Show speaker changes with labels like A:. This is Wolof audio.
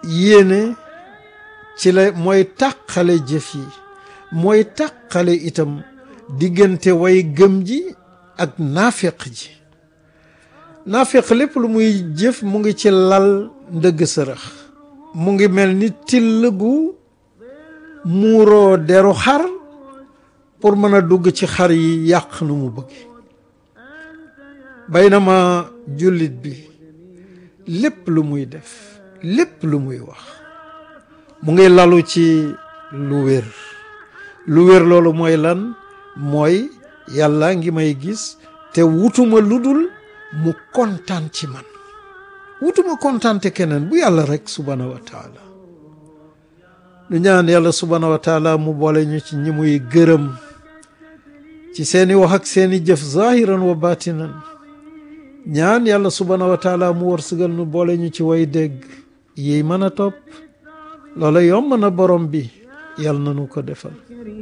A: yéene ci la mooy tàqale jëf yi mooy tàqale itam diggante way gëm ji ak naafeq ji naafeq lépp lu muy jëf mu ngi ci lal ndëgg sërëx mu ngi mel ni till gu muuroo deru xar pour mën a dugg ci xar yi yàq nu mu bëgg baynama jullit bi lépp lu muy def lépp lu muy wax mu ngi lalu ci lu wér lu wér loolu mooy lan mooy yàlla ngi may gis te wutuma lu dul mu kontaan ci man wutuma kontaante keneen bu yàlla rek subhaanahu wa taala nu ñaan yàlla subhaanahu wa taala mu boole ñu ci ñi muy gërëm ci seeni wax ak seeni jëf zahiran wa batinan ñaan yàlla subhaanahu wa taala mu wërsëgal nu boole ñu ci way dégg yi mën a topp loola yomb na borom bi yàlla na nu ko defal